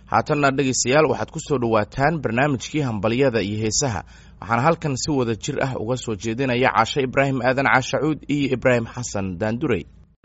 haatanna dhegaystayaal waxaad ku soo dhowaataan barnaamijkii hambalyada iyo heesaha waxaana halkan si wada jir ah uga soo jeedinaya caashe ibraahim aadan caashacuud iyo ibraahim xasan daandurey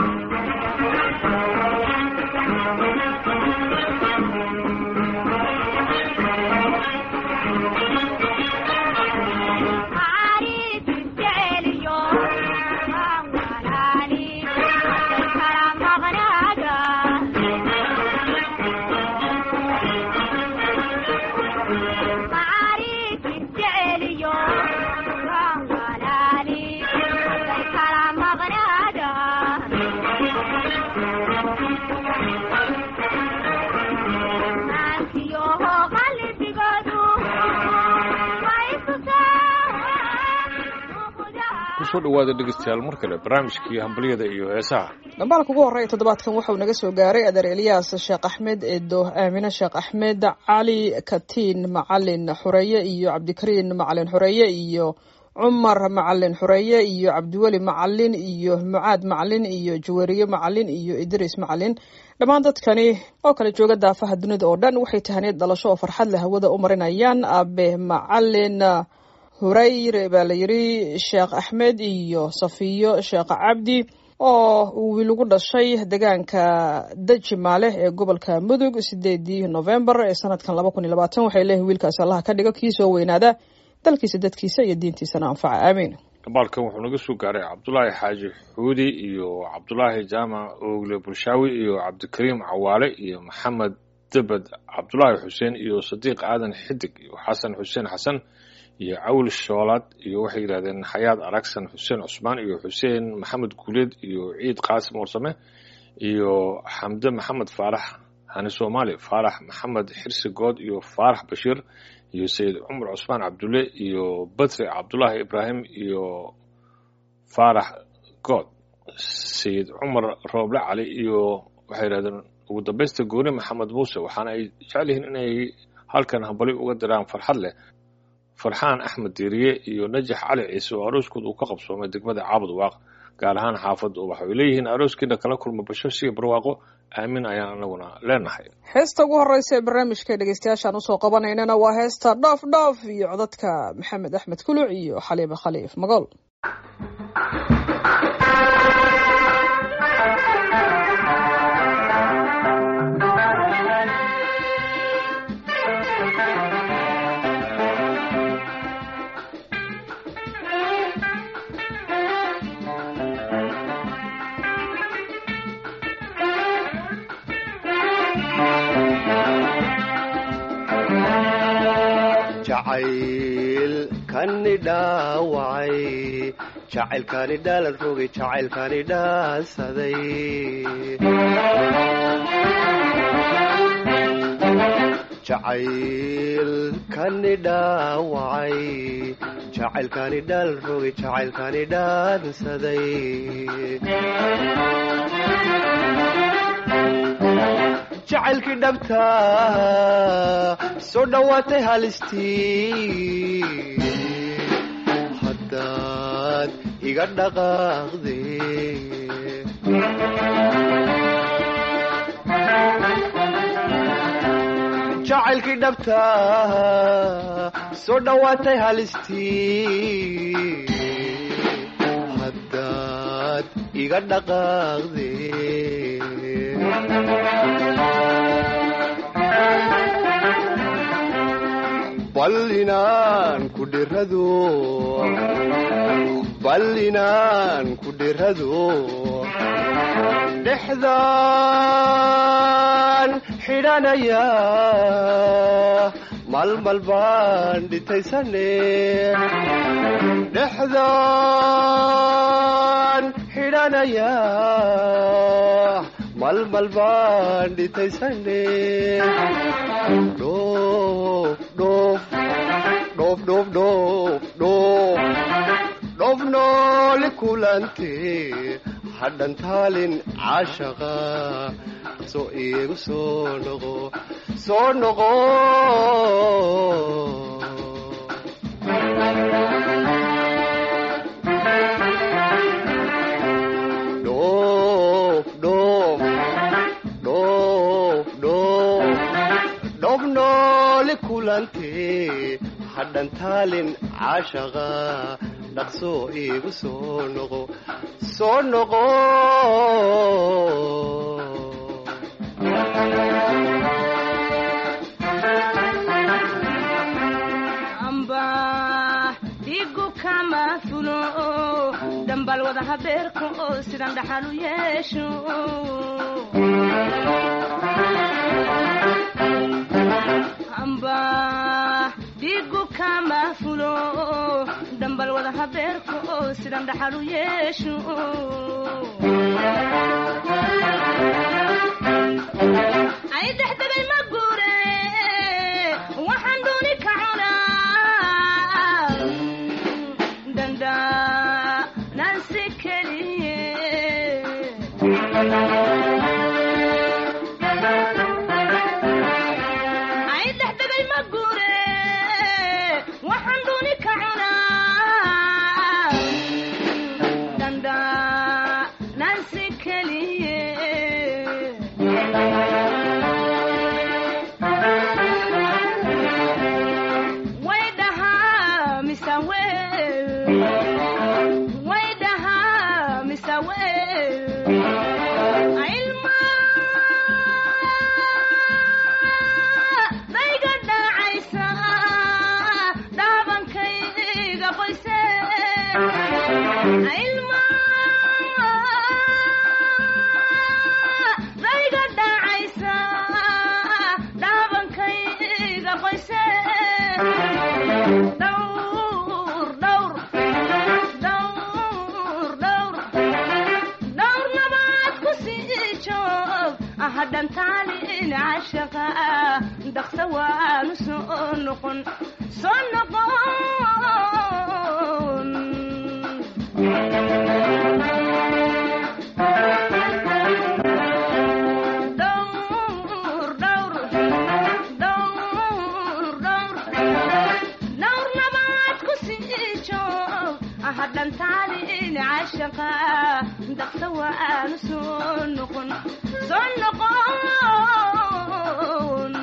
kusoo dhawaada dhegeystayaal mar kale barnaamijkii hambalyada iyo heesaha dhambaalka ugu horreeya toddobaadkan wuxuu naga soo gaaray adeer elyaas sheekh axmed eedo aamine sheekh axmed cali katiin macalin xureeye iyo cabdikariin macalin xureeye iyo cumar macalin xureeye iyo cabdiweli macalin iyo mucaad macalin iyo jawariye macalin iyo idriis macalin dhammaan dadkani oo kale jooga daafaha dunida oo dhan waxay tahaniyad dhalasho oo farxad leh hawada u marinayaan abe macalin hurayre baa la yidhi sheekh axmed iyo safiyo sheekh cabdi oo uu wiil ugu dhashay deegaanka dajimaale ee gobolka mudug sideedii novembar ee sanadkan laba kun iyo labaatan waxay leeyihin wiilkaasi allaha ka dhigo kii soo weynaada dalkiisa dadkiisa iyo diintiisana anfaca aamiin dhambaalkan wuxuu naga soo gaaray cabdulaahi xaaji xuudi iyo cabdulaahi jaamac oogle bulshaawi iyo cabdikariim cawaale iyo maxamed debed cabdulaahi xuseen iyo sadiiq aadan xidig iyo xasan xuseen xasan iyo cawl shoolaad iyo waxay yidhahdeen xayaad aragsan xuseen cusmaan iyo xuseen maxamed guuleed iyo ciid qaasim warsame iyo xamde maxamed faarax hani soomaali faarax maxamed xirsi good iyo faarax bashiir iyo sayid cumar cusmaan cabdulle iyo badri cabdulaahi ibraahim iyo faarax good sayid cumar rooble cali iyo waxay yidhahdeen ugu dambaysta gooni maxamed muuse waxaana ay jecel yihiin inay halkan hambali uga diraan farxad leh farxaan axmed diiriye iyo najax cali ciise oo arooskood uu ka qabsoomay degmada caabud waaq gaar ahaan xaafadda ubax way leeyihiin arooskiina kala kulma basho siga barwaaqo aamin ayaan anaguna leenahay heesta ugu horeysa ee barnaamijka dhegeystayaashaan usoo qabanaynana waa heesta dhoof dhoof iyo codadka maxamed axmed kuluc iyo xaliime khaliif magool jacaylkani dhaawacay jacaylkani dhaalad rogay jacaylkani dhaasaday jacaylkani dhaawacay jacaylkani dhaalad rogay jacaylkani dhaansaday jacaylkii dhabta soo dhowaatay halistii haddaad iga dhaqaaqde jacaylkii dhabta soo dhowaatay halistii haddaad iga dhaqaaqde bal inaan ku dhirado bal inaan ku dhirado dhexdaan xidhanaya malmal baan dhitaysane dhexdaan xidhanaya malmal baan dhitaysane dhoof dhoof dhoof dhoof dhoof dhoof dhoof nooli kulante hadhan taalin caashaqa soo iigu soo noqo soo noqo dhoof dhoof dhoof dhoof kulantee hadhan taalin caashaqa dhaqso iigu soo noqo soo noqo amba dhigu kama fulo dambal wada habeerka oo sidan dhaxal u yeesho amba dhigu kama fulo dambal wada habeerka oo sidan dhaxal u yeesho ay dexdegay ma guure waxaan dooni ka cunaa danda nansi keliye ay dexdegay ma guure waxaan dooni ka cunaa danda nansi keliye way dhahaa mise wel way dhahaa mise wel ilma dayga dhacaysa dhaabankayga qoyse ilma dayga dhacaysa dhaabankayga qoyse dhowr dhowr dhowr dhowr dhowr nabaad ku sii joog hadhan taalin cashaqa dhaqsa waanu soo noqon soo noqon dhowr dhowr dhowr dhowr dhowr nabaad ku sii joog hadhan taalin cashaqa dhaqsa waanu soo noqon soo noqon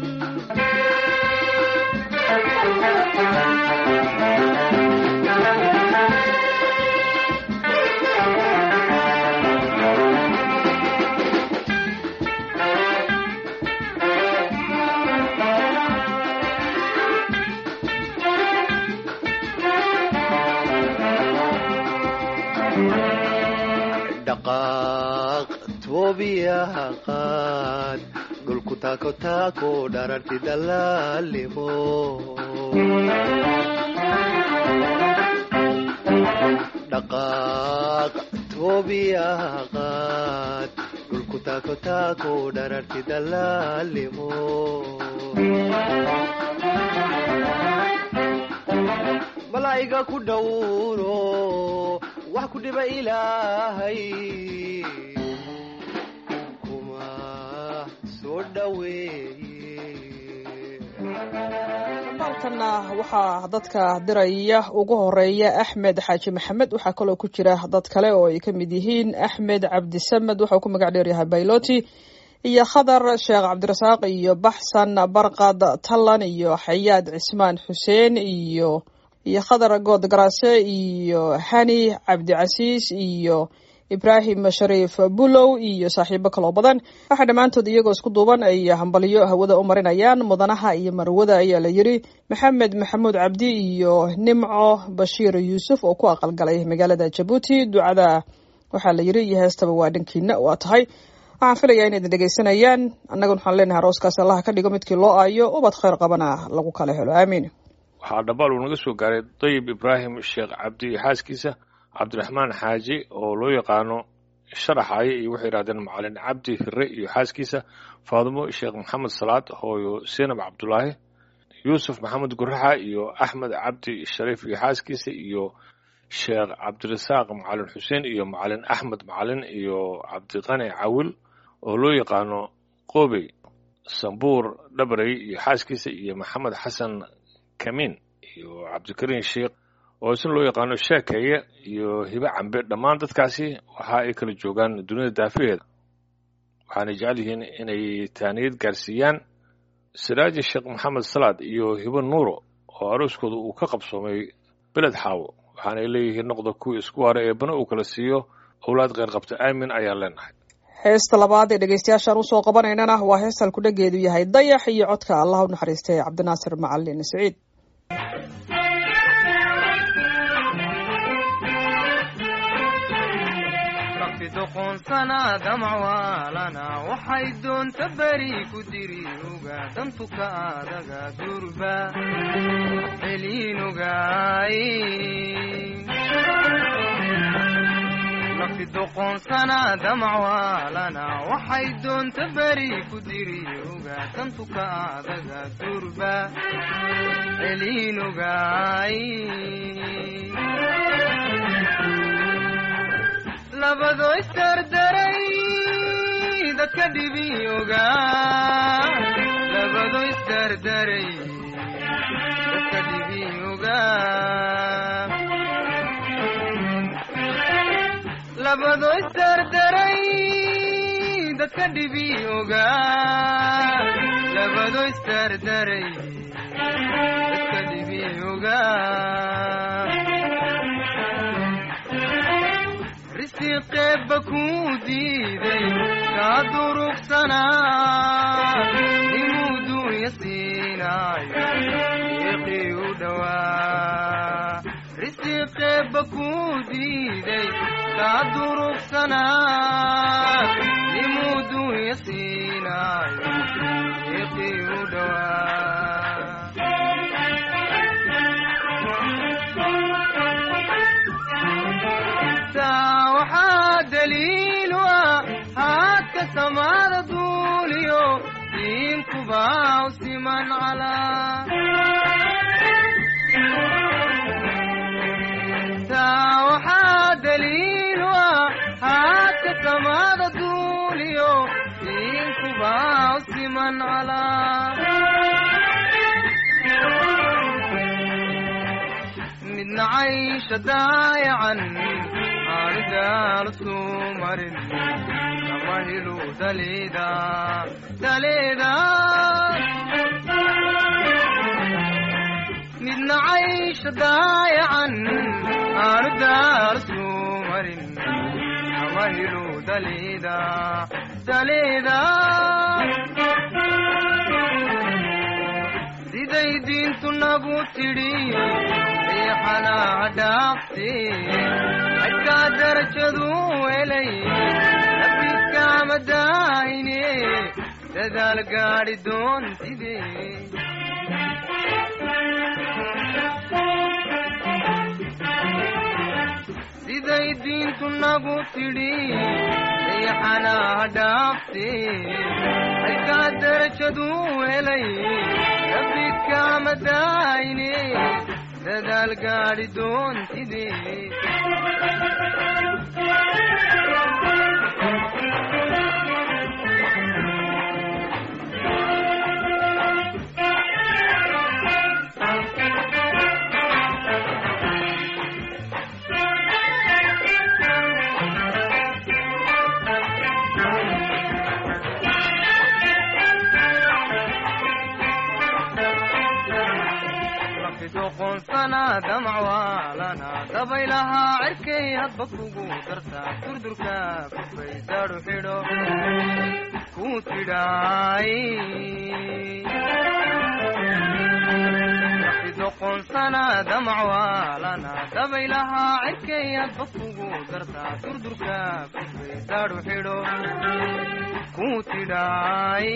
dhaqaaq toobiyaha qaad dhulku taako taako dhararti dalaalimo dhaqaaq toobiyaha qaad dhulku taako taako dhararti dalaalimo malaa'iga ku dhowro wax ku dhiba ilaahay kuma soo dhoweeye baalkanna waxaa dadka diraya ugu horeeya axmed xaaji maxamed waxaa kaloo ku jira dad kale oo ay ka mid yihiin axmed cabdisamed waxauu ku magac dheeryahay bayloti iyo khadar sheekh cabdirasaaq iyo baxsan barqad tallan iyo xayaad cismaan xuseen iyo iyo khadar good garaase iyo hani cabdicasiis iyo ibraahim shariif bulow iyo saaxiibo kaloo badan waxaa dhammaantood iyagoo isku duuban ay hambalyo hawada u marinayaan mudanaha iyo marwada ayaa la yiri maxamed maxamuud cabdi iyo nimco bashiir yuusuf oo ku aqalgalay magaalada jabuuti ducada waxaa la yiri iyo heestaba waa dhankiina waa tahay waxaan filayaa in idin dhegeysanayaan annaga waxaan leenahay arooskaas allaha ka dhigo midkii loo aayo ubad khayr qabana lagu kala helo aamiin waxaa dhabaal uu naga soo gaaray dayib ibraahim sheekh cabdi iyo xaaskiisa cabdiraxmaan xaaji oo loo yaqaano sharaxaye iyo waxay yidhahdeen macalin cabdi hire iyo xaaskiisa faadumo sheekh maxamed salaad hooyo seenab cabdulaahi yuusuf maxamed guraxa iyo axmed cabdi shariif iyo xaaskiisa iyo sheekh cabdirasaaq macalin xuseen iyo macalin axmed macalin iyo cabdiqani cawil oo loo yaqaano qobey sambuur dhabrey iyo xaaskiisa iyo maxamed xasan kamin iyo cabdikariin sheekh oo isna loo yaqaano sheekeeye iyo hibe cambe dhammaan dadkaasi waxa ay kala joogaan dunida daafaheeda waxaanay jecel yihiin inay taaniyad gaarsiiyaan siraaji sheekh maxamed salaad iyo hibo nuuro oo arooskooda uu ka qabsoomay beled xaawo waxaanay leeyihiin noqda kuwii isku hara ee bana uu kala siiyo owlaad qeyr qabta aamin ayaan leenahay heesta labaad ee dhegeystayaashaan usoo qabanaynana waa hees halkudhageedu yahay dayax iyo codka allah u naxariistay cabdinaasir macalin siciid rabbi doqoonsana damcwaalana waxay doonta beri ku diri oga dantuka adaga durba celiinogaay rabbi doqoonsana damcwaalana waxay doonta beri ku diri oga dantuka adaga durba celiinogaay labado isdardaray dadka dhibi ogaa labado isdardaray dadka dhibi ogaa labado isdardaray dadka dhibi ogaa labado isdardaray dadka dhibi ogaa risiqeebba kuu diiday kaa durugsanaa inuu duunya siinaayo iiqii u dhowaa risiqeebba kuu diiday kaa durugsanaa inuu duunya siinaayo iiqii u dhowaa taa waxaa daliilu ah haadka samaada duuliyo diinkubaa u siman calaa taa waxaa daliilu ah haadka samaada duuliyo diinkubaa u siman calaa midna caysha daayacan aanu daalo suu marin kama helu daleeda daleeda midna caysha daayacan aanu daalo suu marin kama helu daleeda daleeda siday diintu nagu tidhi riixanaa dhaafte xadkaa darajadu helay nafidkaama daahine dadaal gaadhi doontide siday diintu nagu tidhi riixanaa dhaafte xadkaa darajadu helay nafidkaama daahine dadaal gaadhi doontide doqonsana damcwaalana dabaylahaa cirkay hadba kugu dartaa durdurka kufay daadhu xidho kuu tidhaay doqonsana damcwaalana dabaylahaa cirkay hadba kugu dartaa durdurka kufay daadhu xidho kuu tidhaay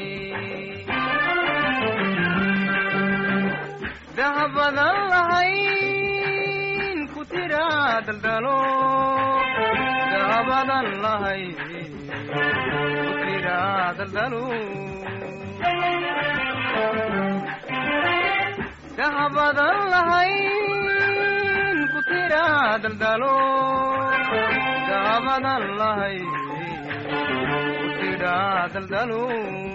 dahabadan lahayn ku tiraa daldalo dahabadan lahayn ku tiraa daldalo dahabadan lahayn ku tiraa daldalo dahabadan lahayn ku tiraa daldalo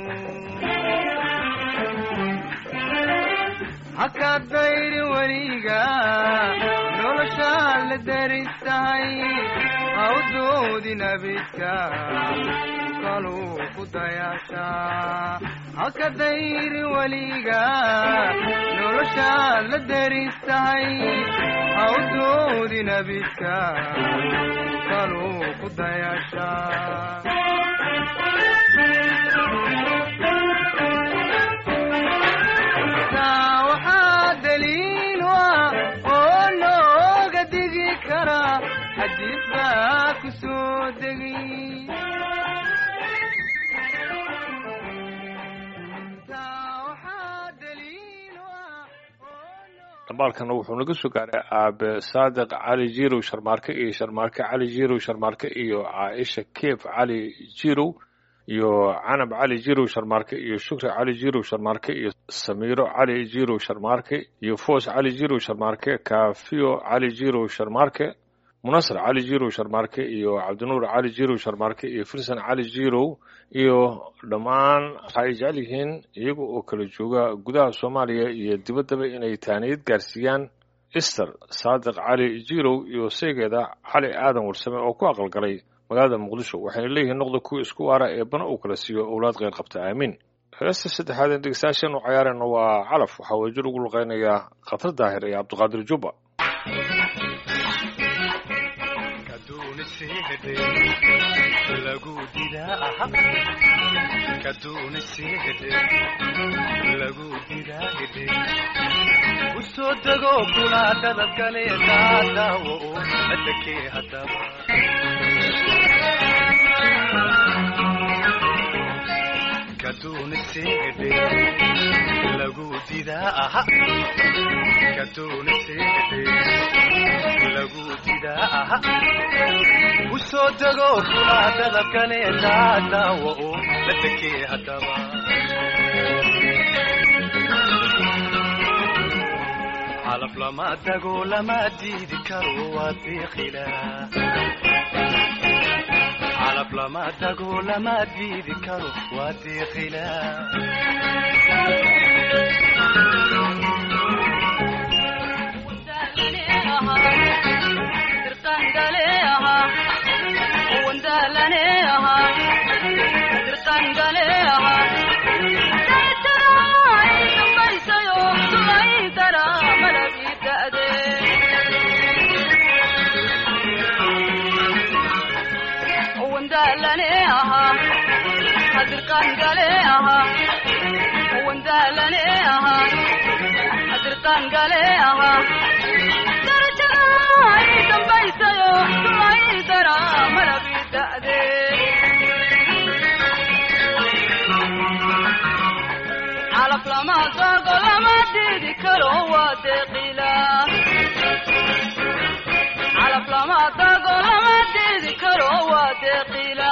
hakaad dayri weliga noloshaa la daristahay hawdoodi nabidka kaluu ku dayaashaa haka dayri weliga noloshaad la deristahay ha u doodin abidka kaluu ku dayasha taa waxaa daliil u ah oo nooga digi kara xadiis baa ku soo degi dhambaalkana wuxuu naga soo gaaray aabe saadiq cali jirow sharmaarke iyo sharmaarke cali jirow sharmaarke iyo caaisha keef cali jirow iyo canab cali jirow sharmaarke iyo shukri cali jirow sharmaarke iyo samiiro cali jirow sharmaarke iyo foos cali jirow sharmaarke kaafiyo cali jirow sharmaarke munasar cali jirow sharmaarke iyo cabdinuur cali jirow sharmaarke iyo firsan cali jirow iyo dhammaan waxay jecel yihiin iyaga oo kala jooga gudaha soomaaliya iyo dibaddaba inay taaniyad gaarsiiyaan ister saadiq cali jirow iyo seegeeda cali aadan warsame oo ku aqalgalay magaalada muqdisho waxayna leeyihiin noqda kuwa isku waara ee bana uu kala siiyo owlaad kheyr qabta aamiin heesta saddexaad ee dhegeystayaashan u cayaarayna waa calaf waxaa wajir ugu luqeynayaa khatar daahir iyo cabdiqaadir jubba lagu didaa kaduuna seehede lagu didaa hede u soo dego kuna dadabkale daadaawo oo adakee haddaba kaduuna seehede lagu didaa aha kaduuna seehede lagu didaa aha u soo dego kuna dadabkale daadaawo oo adakee haddaba calaf lama dago lama diidi karo waa deeqila calaf lama dago lama diidi karo waa deeqila calaf lama dogo lama diidi karo waa deeqila calaf lama dogo lama diidi karo waa deeqila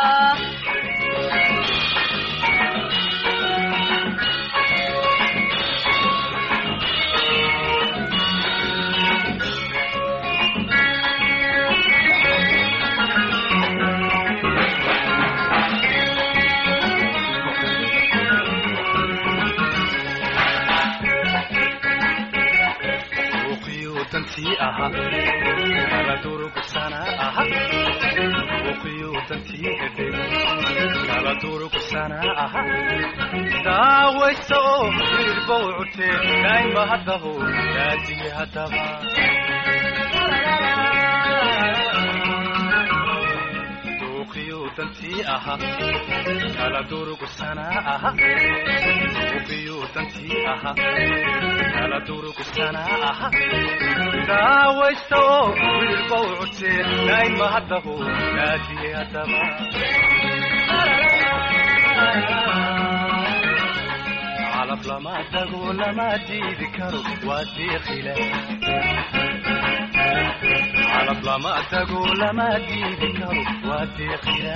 dantii aha kala durugsana aha uqiyu dantii hedhe kala durugsana aha daawaysa oo hilbow cutee daa'ima haddaho daadiye haddaba duuqiyu dantii aha kala durugsana aha uqiyu dantii aha kala durugsana aha daawaysta oo wiilbow cutee daa'ima haddaho daadiye haddaba calaf lama dago lama diidi karo waa deeqila calaf lama dago lama diidi karo waa deeqila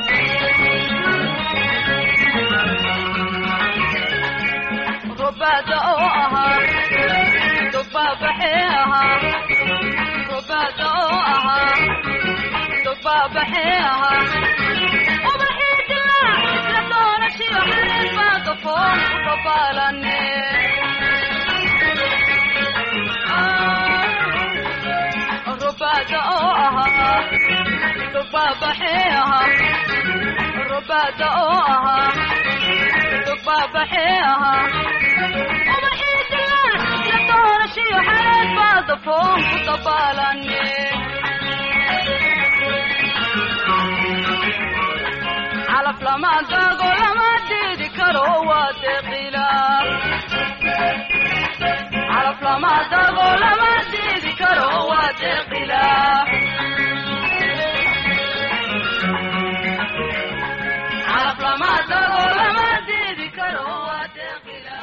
rubada oo ahaa dubaabaxee ahaa rubada oo ahaa dubaabaxee ahaa ubaxii dilaac isla doonashiyo xariir baa gafoon ku dabaalane rubada oo ahaa dubaabaxee ahaa rubada oo ahaa baabaxee ahaa ubaxii dilaan la doorashiyo xaleed baada foon ku dabaalane calaf lama daago lama diidi karo waa deeqila calaf lama daago lama diidi karo waa deeqila calaf lama daago lama diidi karo waa deeqila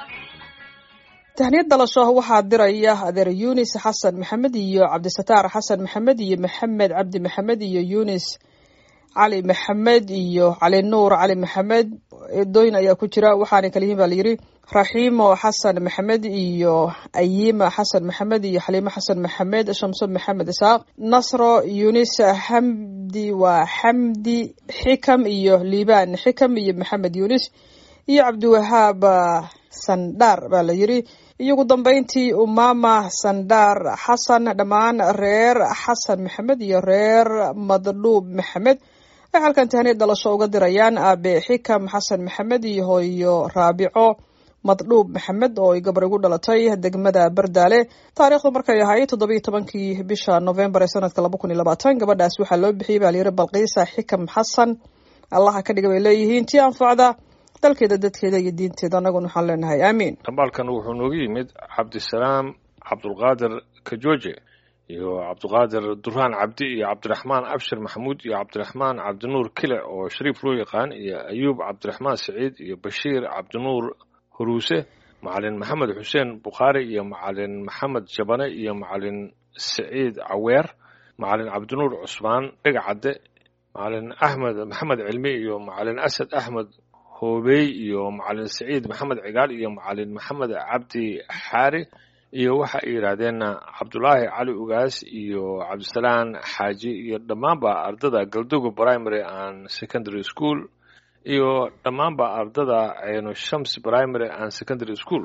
tahniyad dhalasho waxaa diraya adeer yunis xasan maxamed iyo cabdisataar xasan maxamed iyo maxamed cabdi maxamed iyo yunis cali maxamed iyo cali nuur cali maxamed eedooyin ayaa ku jira waxaana kala yihiin baa layidhi raxiimo xasan maxamed iyo ayima xasan maxamed iyo xaliimo xasan maxamed shamso maxamed isaaq nasro yunis xamdi waa xamdi xikam iyo liibaan xikam iyo maxamed yunis iyo cabdiwahaab sandhaar baa la yidhi iyo ugu dambeyntii umama sandhaar xasan dhammaan reer xasan maxamed iyo reer madluub maxamed waxay halkan tahniyad dhalasho uga dirayaan aabe xikam xasan maxamed iyo hooyo raabico madluub maxamed oo ay gabar igu dhalatay degmada bardaale taariikhdu markay ahayd toddobiiyo tobankii bisha novembar ee sanadka laba kun iyo labaatan gabadhaas waxaa loo bixiyey baa layidhi balqiisa xikam xasan allaha ka dhiga bay leeyihiin tii anfacda dalkeeda dadkeeda iyo diinteeda annaguna waxaan leenahay aamiin dhambaalkan wuxuu nooga yimid cabdisalaam cabdulqaadir kajooje iyo cabdiqaadir duraan cabdi iyo cabdiraxmaan abshir maxamuud iyo cabdiraxmaan cabdinuur kile oo shariif loo yaqaan iyo ayuub cabdiraxmaan saciid iyo bashiir cabdinuur huruuse macalin maxamed xuseen bukhaari iyo macalin maxamed jabane iyo macalin saciid caweer macalin cabdinuur cusmaan dhegacadde macalin axmed maxamed cilmi iyo macalin asad axmed hoobey iyo macalin saciid maxamed cigaal iyo macalin maxamed cabdi xaari iyo waxa ay yidhaahdeen cabdulaahi cali ugaas iyo cabdisalaan xaaji iyo dhammaanba ardada galdogo primary and secondary school iyo dhammaanba ardada ceeno shams primary and secondary school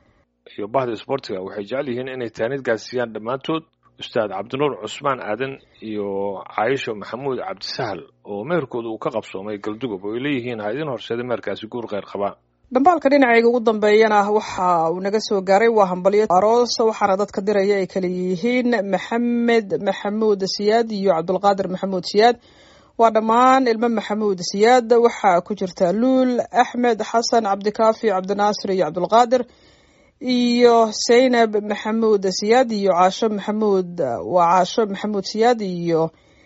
iyo bahda sportiga waxay jecel yihiin inay taanid gaarsiiyaan dhammaantood ustaad cabdinuur cusmaan aadan iyo caayisho maxamuud cabdisahal oo meherkooda uu ka qabsoomay galdugob oo ay leeyihiin ha idin horseeda meherkaasi guur kheyr qabaa dhambaalka dhinacayga ugu dambeeyana waxa uu naga soo gaaray waa hambalyo aroos waxaana dadka diraya ay kala yihiin maxamed maxamuud siyaad iyo cabdulqaadir maxamuud siyaad waa dhammaan ilmo maxamuud siyaad waxaa ku jirta luul axmed xasan cabdikaafi cabdinaasir iyo cabdulqaadir iyo zaynab maxamuud siyaad iyo caasho maxamuud waa caasho maxamuud siyaad iyo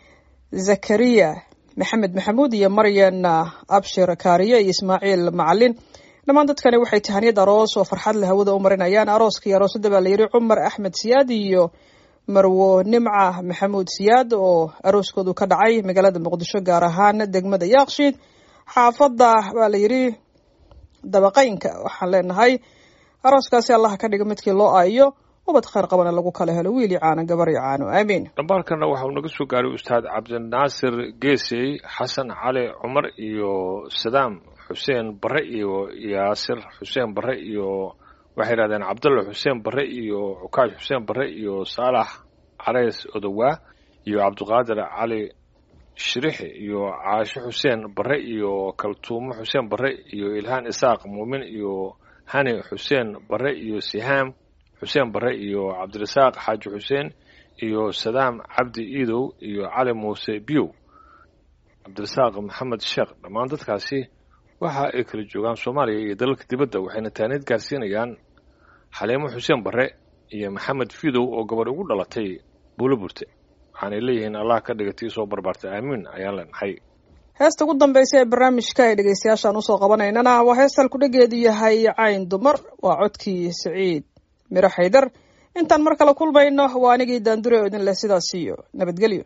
zakariya maxamed maxamuud iyo maryan abshir kaariye iyo ismaaciil macalin dhammaan dadkani waxay tahaniyad aroos oo farxad le hawada u marinayaan arooska iyo aroosada baa layidhi cumar axmed siyaad iyo marwo nimca maxamuud siyaad oo arooskoodu ka dhacay magaalada muqdisho gaar ahaan degmada yaaqshiid xaafadda baa layidhi dabaqeynka waxaan leenahay arooskaasi allaha ka dhiga midkii loo aayo ubad kheyr qabana lagu kala helo wiil iyo caano gabar iyo caano aamiin dhambaalkana waxa uu naga soo gaaray ustaad cabdinaasir geesey xasan cali cumar iyo sadaam xuseen bare iyo yaasir xuseen bare iyo waxay yidhahdeen cabdulla xuseen bare iyo cukaash xuseen bare iyo saalax careys odowaa iyo cabdiqaadir cali shirixi iyo caasho xuseen bare iyo kaltuumo xuseen bare iyo ilhaan isaaq muumin iyo hani xuseen bare iyo sihaam xuseen bare iyo cabdirasaaq xaaji xuseen iyo sadaam cabdi iidow iyo cali muuse biyow cabdirasaaq maxamed sheekh dhammaan dadkaasi waxa ay kala joogaan soomaaliya iyo dalalka dibadda waxayna taaniid gaarsiinayaan xaliimo xuseen bare iyo maxamed fidow oo gabadh ugu dhalatay buulo burte waxaanay leeyihiin allah ka dhiga tii soo barbaartay aamiin ayaan leenahay heesta ugu dambeysa ee barnaamijka ay dhegeystayaashaan usoo qabanaynana waa heestal kudhageedu yahay cayn dumar waa codkii siciid miro xaydar intaan mar kale kulmayno waa anigii daandure oo idin leh sidaas iyo nabadgelyo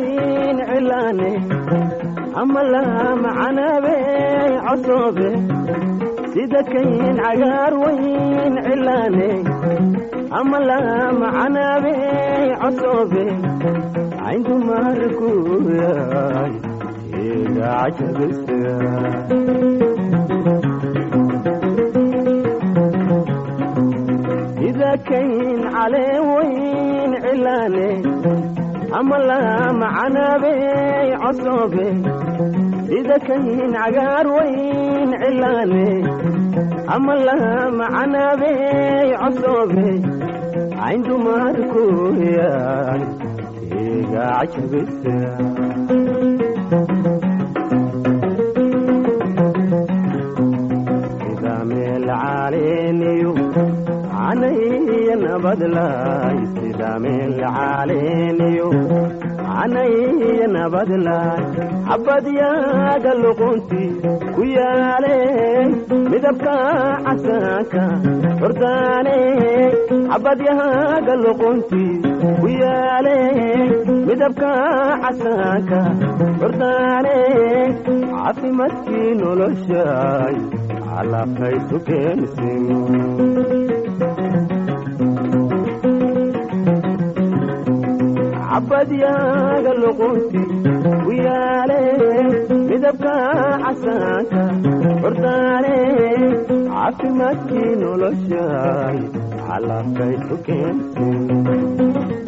weyn cilaane ama lama canabe cosoobe sida kayn cagaar weyn cilaane ama lama canabe cosoobe cayndu markuyaay iga cajabisa sida kayn calee weyn cilaane ama lama canabe cosoobe sida kayn cagaar weyn cilaane ama lama canabe cosoobe cayndu markuyaay iga cajabisa sida meel caleeniyo canaya nabadlaay sida meel caleeniyo canaya nabadlaay xabadyaaga luqunti ku yaale midabka casaanka hordaane xabadyaaga luqunti ku yaale midabka casaanka hordaane caafimaadkii noloshaay calaqaysu keensin cabadyaaga luqunti ku yaale midabka casaanka hordaane caafimaadkii noloshaay calaqaysu keensin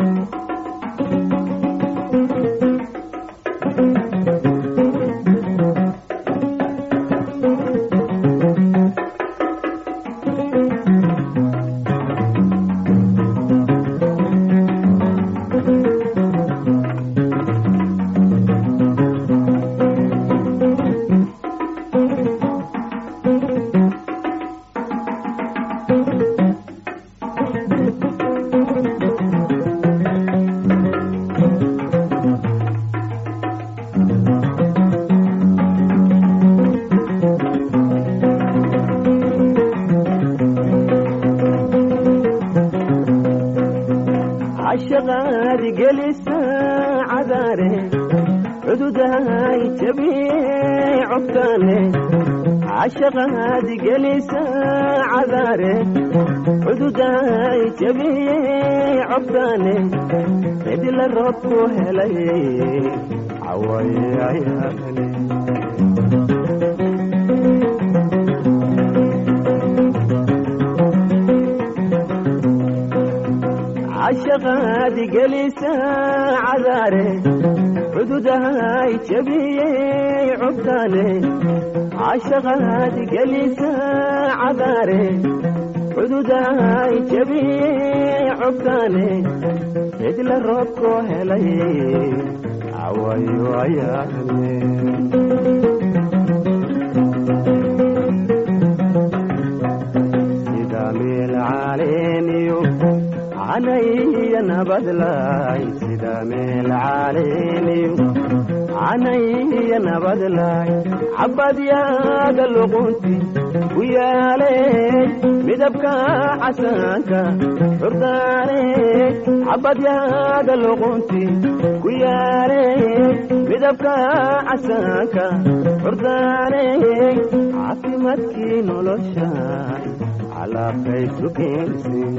cashaqaadi gelisa cadaare cududahay jabiyey cobtaane cashaqaadi gelisa cadaare cududahay jabiyey cobtaane cidila roobku helay cawayayaane cashaqaadi gelisa cadaare cududahay jabiyey cobtaane cashaqaadi gelisa cadaare cududahay jabiyey cobtaane cidla roobku helay cawayo ayaane sida meel caleeniyo canaya nabadlaay sida meel caleeniyo canaya nabadlaay xabadyaaga luqunti ku yaale midabka casaanka hordaane xabadyaaga luqunti ku yaale midabka casaanka hordaane caafimaadkii noloshaay calaqaysu keensin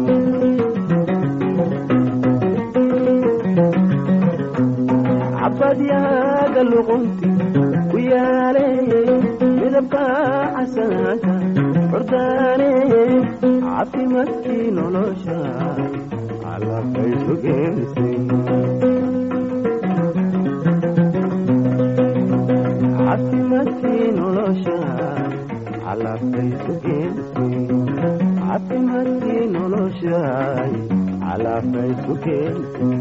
cabadyaaga luqunti ku yaale midabka casaanka hordaane caafimaadkii nolosha calaqaysu keensin caafimaadkii nolosha calaqaysu keensin caafimaadkii noloshaay calaqaysu keensin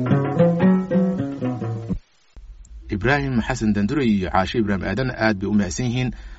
ibraahim xasan dandure iyo caashe ibraahim aadan aad bay u mahadsan yihiin